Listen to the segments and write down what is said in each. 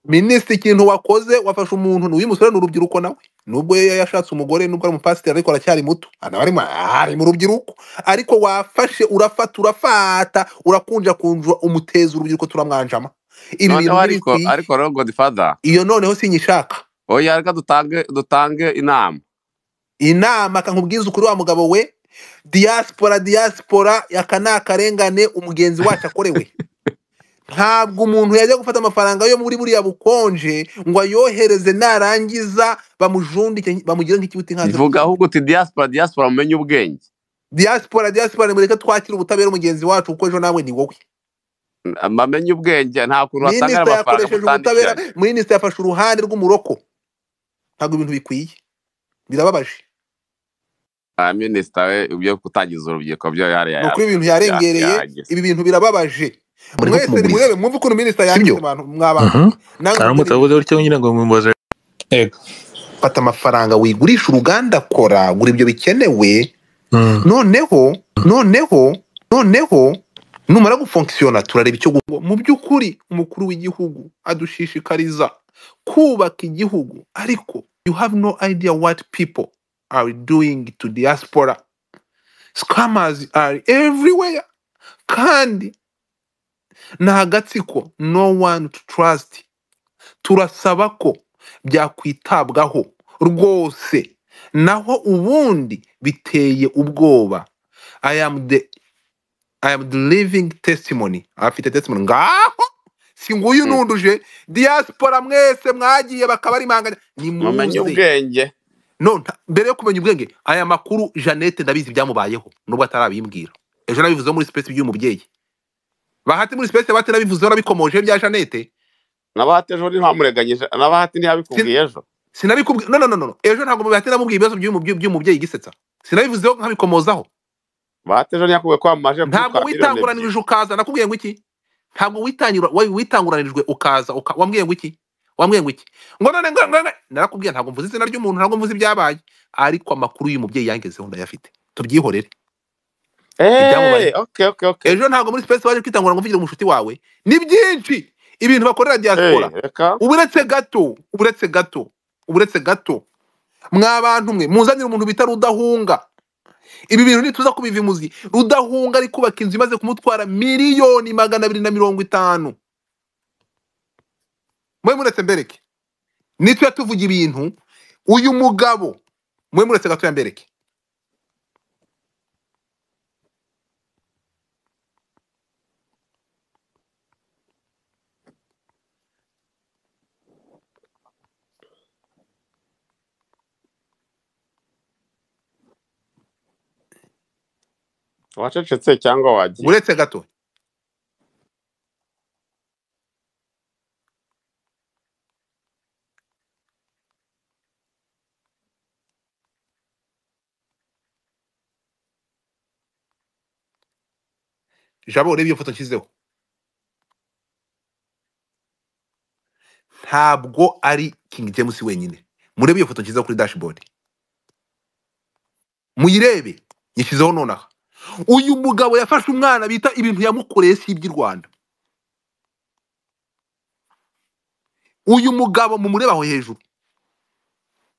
minisitiri ikintu wakoze wafashe umuntu n'uyu musore ni urubyiruko nawe nubwo ye yashatse umugore nubwo ari umupasiteri ariko aracyari muto anaba arimo ari mu rubyiruko ariko wafashe urafata urafata urakunjakunjwa umuteza urubyiruko turamwanjama ibi bintu noneho ariko ntibikwiye ariko rero godifada iyo noneho sinyishaka oya reka dutange dutange inama inama kankubwiza ukuri wa mugabo we diaspora diaspora aka ni akarengane umugenzi wacu akorewe ntabwo umuntu yajya gufata amafaranga yo muri buriya bukonje ngo ayohereze narangiza bamujundike bamugire nk'ikibuti nkaza ivuga gutsinda ahubwo uti diaspora diaspora mumenye ubwenge diaspora diaspora mureke twakire ubutabera umugenzi wacu kuko ejo nawe ni wowe bamenye ubwenge nta kuntu wasangira minisita amafaranga yakoresheje ubutabera mutandikiranye minisita yafashe uruhande rw'umuroko ntabwo ibintu bikwiye birababaje Ah, minisita we ibyo kutangiza urubyiruko byo yari ni ukuri ibintu yarengereye yagize ibi bintu birababaje murimo mwese kumuguriza nimurebe mwumve ukuntu minisita sibyo yangiza abantu mwabana Mhm. nange aramutse nkugurire avuze gutya nyine ngo mumubaze ego fata amafaranga wigurisha uruganda akora gura ibyo bikenewe Mm. noneho noneho noneho numara gufonkisiyona turareba icyo gu- mu by'ukuri umukuru w'igihugu adushishikariza kubaka igihugu ariko you have no idea what people are doing to diaspora scammers are everywhere kandi ni agatsiko no one to trust turasaba ko byakwitabwaho rwose naho ubundi biteye ubwoba i am the i am the living testimony afite testimony ngaho si nguyu nunduje diaspora mwese mwagiye bakaba ari impanganya mumenye nimuze ubwenge no nta- mbere yo kumenya ubwenge aya makuru jeannette ndabizi byamubayeho nubwo atarabimbwira ejo nabivuzeho muri space by'uyu mubyeyi bahati muri space bahati nabivuzeho nabikomoje bya jeannette nabahati ejo ntihamureganyije nabahati Sin- ntihabikubwiye ejo sinabikubwiye no no no no no. ejo ntabwo bahati namubwiye ibibazo by'uyu mubye- by'uyu mubyeyi gisetsa sinabivuzeho nkabikomozaho bahati ejo ntiyakubwiye ko wamamaje ntabwo kubitwara miliyoni ebyiri witanguranirije ukaza nakubwiye ngo iki ntabwo witangira wa- witanguranijwe ukaza uka, wambwiye ngo iki wambwiye ngo iki ngo none ngo none narakubwiye ntabwo mvuze izina ry'umuntu ntabwo mvuze ibyabaye ariko amakuru y'uyu mubyeyi yangezeho ndayafite tubyihorere ibyamubaye eee oke oke oke ejo ntabwo muri space waje kwitangura ngo mvugire umushuti wawe ni byinshi ibintu bakorera diaspora eee reka uburetse gato uburetse gato uburetse gato mwa bantu mwe muzanire umuntu bita rudahunga ibi bintu ntituza kubiva imuzi rudahunga ari kubaka inzu imaze kumutwara miliyoni magana abiri na mirongo itanu mwe muretse mbereke nitwe tuvuga ibintu uyu mugabo mwe muretse gato mbereke wacecetse cyangwa wagiye uretse gato jabo urebe iyo foto nshyizeho ntabwo ari king james wenyine murebe iyo foto nshyizeho kuri dashboard muyirebe yashyizeho nonaha uyu mugabo yafashe umwana bita ibintu yamukoreye si iby'i rwanda uyu mugabo mumureba aho hejuru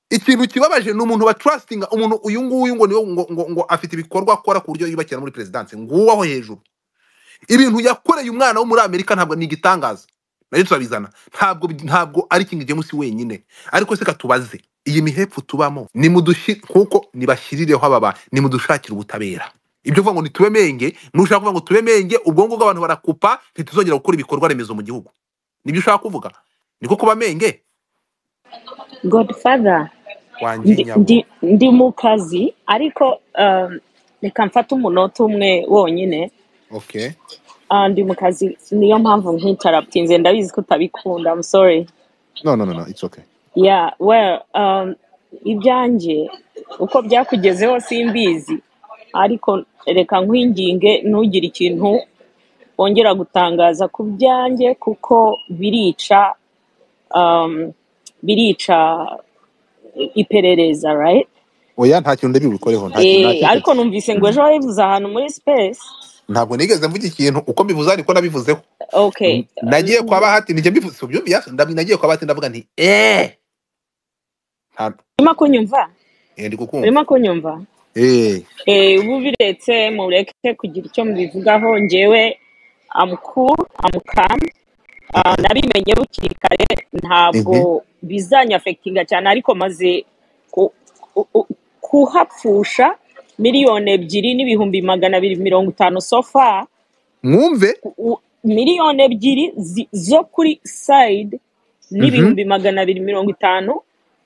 ikintu kibabaje ni umuntu baturasitinga umuntu uyu nguyu ngo niwe ngo, ngo, ngo afite ibikorwa akora ku buryo yubakira muri perezidansi nguwo aho hejuru ibintu yakoreye umwana wo muri amerika ntabwo ni igitangaza nayo turabizana ntabwo ntabwo ari king james wenyine ariko se katubaze iyi mihepfo tubamo ni mudushi kuko nibashyirireho aba bantu nimudushakire ubutabera ibyo kuvuga ngo ntitube menge nushaka kuvuga ngo tube menge ubwonko bw'abantu barakupa ntituzongera gukora ibikorwa remezo mu gihugu nibyo ushaka kuvuga niko kuba menge godfather wanjye ndi nyabo ndi- ndi mu kazi ariko um, reka mfate umunota umwe wonyine okay Ah, ndi mu kazi niyo mpamvu nk'intaraputinze ndabizi ko utabikunda I'm sorry no no no no it's okay yeah well um, ibyanjye uko byakugezeho simbizi ariko reka nkwinginge ntugire ikintu wongera gutangaza ku byanjye kuko birica um, birica iperereza right oya nta kintu ndabi bikoreho nta kintu nta Eh, kintu ariko numvise ngo ejo wabivuze ahantu muri space ntabwo nigeze mvuga ikintu uko mbivuze ariko nabivuzeho okay nagiye kwa bahati nijya mbivuze ubyumvira ndabi nagiye kwa bahati ndavuga nti eh ntabwo urimo kunyumva Eh, ndi kukumva urimo kunyumva eh Eh, ubu biretse mureke kugira icyo mubivugaho ngewe amku amukam nabimenye bukiri kare ntabwo bizanyafekitinga cyane ariko maze ku- ku- ku- kuhapfusha miliyoni ebyiri n'ibihumbi magana abiri mirongo itanu sofa mwumve miliyoni ebyiri zi- zo kuri sayidi n'ibihumbi magana abiri mirongo itanu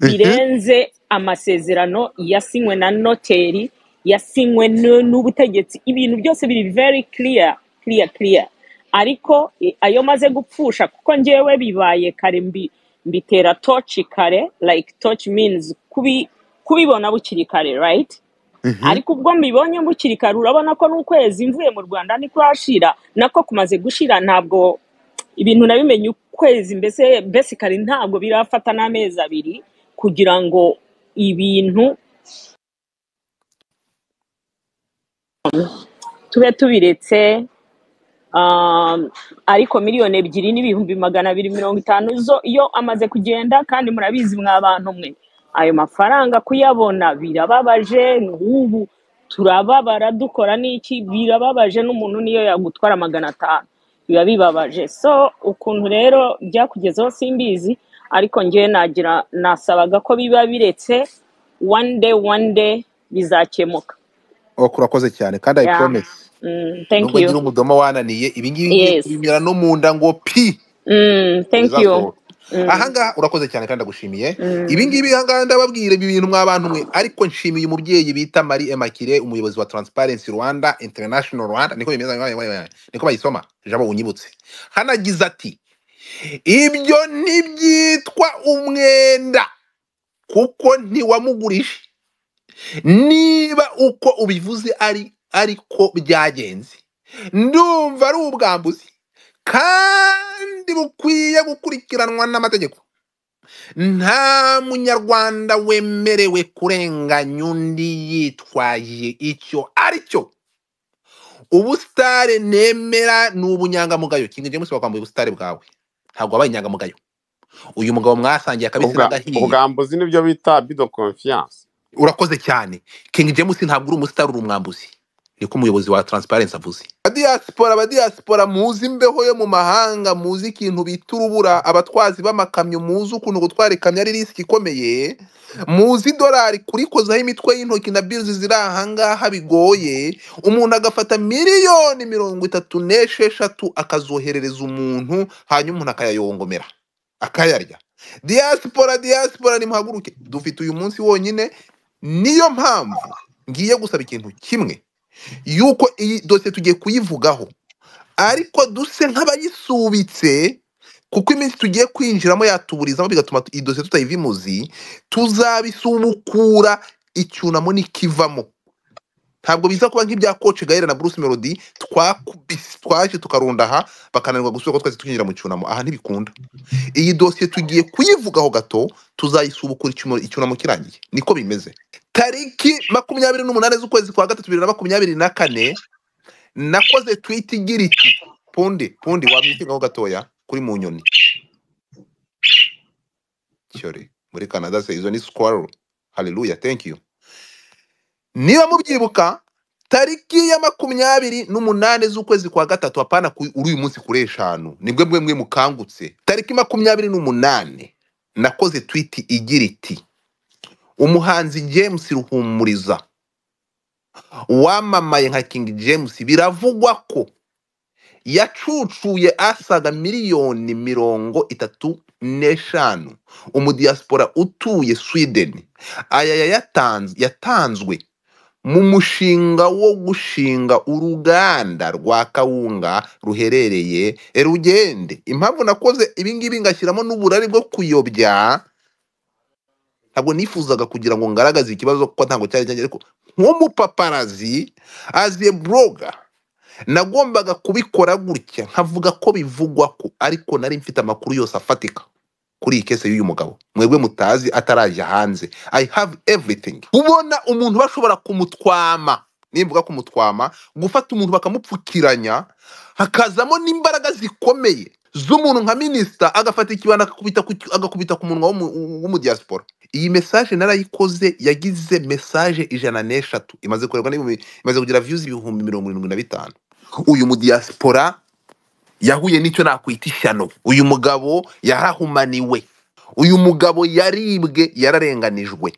birenze amasezerano yasinywe na noteri yasinywe n- n'ubutegetsi ibintu byose biri very clear clear clear ariko eh, ayo maze gupfusha kuko ngewe bibaye kare mbi mbitera toci kare like toci means kubi kubibona bukiri kare right Mhm. ariko ubwo mbibonye mbukiri kare urabona ko n'ukwezi mvuye mu rwanda niko hashira nako kumaze gushira ntabwo ibintu nabimenye ukwezi mbese besikari ntabwo birafata n'amezi abiri kugira ngo ibintu tube tubiretse um, ariko miliyoni ebyiri n'ibihumbi magana abiri mirongo itanu zo iyo amaze kugenda kandi murabizi mwa bantu mwe ayo mafaranga kuyabona birababaje nk'ubu turababara dukora n'iki birababaje n'umuntu niyo yagutwara magana atanu biba bibabaje so ukuntu rero byakugezeho simbizi ariko ngewe nagira nasabaga ko biba biretse one day one day bizakemuka ok urakoze cyane kandi i Yeah. promise Mm, thank nubwo you ngira umudoma wananiye ibingibi ngiye Yes. kubimira no mu nda ngo pi Mm, thank you. bizasohoka Mm, ahangaha urakoze cyane kandi ndagushimiye mm, ibingibi ahangaha ndababwira ibi bintu mwabantu mwe ariko nshimiye umubyeyi bita marie emakire umuyobozi wa transparency rwanda international rwanda niko bimeze niko bayisoma jabo unyibutse hanagize ati ibyo ntibyitwa umwenda kuko ntiwamugurisha niba uko ubivuze ari ariko byagenze ndumva ari ubwambuzi kandi bukwiye gukurikiranwa n'amategeko nta munyarwanda wemerewe kurenganya undi yitwaje icyo ari cyo ubusitare nemera ni ubunyangamugayo kinga james wakwambuye ubusitare bwawe ntabwo wabaye inyangamugayo uyu mugabo mwasangiye akabisi Ubwa- n'agahiye ubwambuzi nibyo bita bido confiance urakoze cyane king james ntabwo uri umusitari uri umwambuzi niko umuyobozi wa transparency avuze abadiyasipora abadiyasipora muzi imbeho yo mu mahanga muzi ikintu bita urubura abatwazi b'amakamyo muzi ukuntu gutwara ikamyo ari risiki ikomeye muzi idolari kurikozaho imitwe y'intoki na biruzi ziri ahangaha bigoye umuntu agafata miliyoni mirongo itatu n'esheshatu akazoherereza umuntu hanyuma umuntu akayayongomera akayarya diyasipora diyasipora nimuhaguruke dufite uyu munsi wonyine niyo mpamvu ngiye gusaba ikintu kimwe yuko iyi dosiye tugiye kuyivugaho ariko duse nk'abayisubitse kuko iminsi tugiye kwinjiramo yatuburizamo bigatuma iyi dosiye tutayiva imuzi tuzabisubukura icyunamo n'ikivamo ntabwo biza kuba nk'ibya koce gahera na bruce melody twakubise twaje tukarunda aha bakananirwa gusubira ko twese tukinjira mu cyunamo aha ntibikunda iyi dosiye tugiye kuyivugaho gato tuzayisubukura icyumo- icyunamo kirangiye niko bimeze tariki makumyabiri n'umunani z'ukwezi kwa gatatu bibiri na makumyabiri na kane nakoze twiti igira iti pundi pundi wabyigaho gatoya kuri mu nyoni cyore muri canada se izo ni squaro haleluya thank you niba mubyibuka tariki ya makumyabiri n'umunani z'ukwezi kwa gatatu apana ku- uri uyu munsi kuri eshanu nibwe mwe mwe mukangutse tariki makumyabiri n'umunani nakoze twiti igira iti umuhanzi james ruhumuriza wamamaye nka King James biravugwa ko yacucuye asaga miliyoni mirongo itatu n'eshanu umudiyasipora utuye Sweden aya yayatanz- yatanzwe mu mushinga wo gushinga uruganda rwa kawunga ruherereye rugende impamvu nakoze ibingibi ngashyiramo n'uburari bwo kuyobya ntabwo nifuzaga kugira ngo ngaragaze ikibazo kuko ntabwo cyari cyanjye ariko nk'umupaparazi aziye buroga nagombaga kubikora gutya nkavuga ko bivugwa ko ariko nari mfite amakuru yose afatika kuri iyi kese y'uyu mugabo mwebwe mutazi ataraje hanze i have everything kubona umuntu bashobora kumutwama nimvuga kumutwama gufata umuntu bakamupfukiranya hakazamo n'imbaraga zikomeye z'umuntu nka minisita agafata ikibana agakubita ku, agakubita ku munwa w'umu- w'umudiyasipora iyi mesaje narayikoze yagize mesaje ijana n'eshatu imaze kurerwa n'ibihumbi imaze kugira viyuzi ibihumbi mirongo irindwi na bitanu uyu mudiyasipora yahuye n'icyo nakwita ishyano uyu mugabo yarahumaniwe uyu mugabo yaribwe yararenganijwe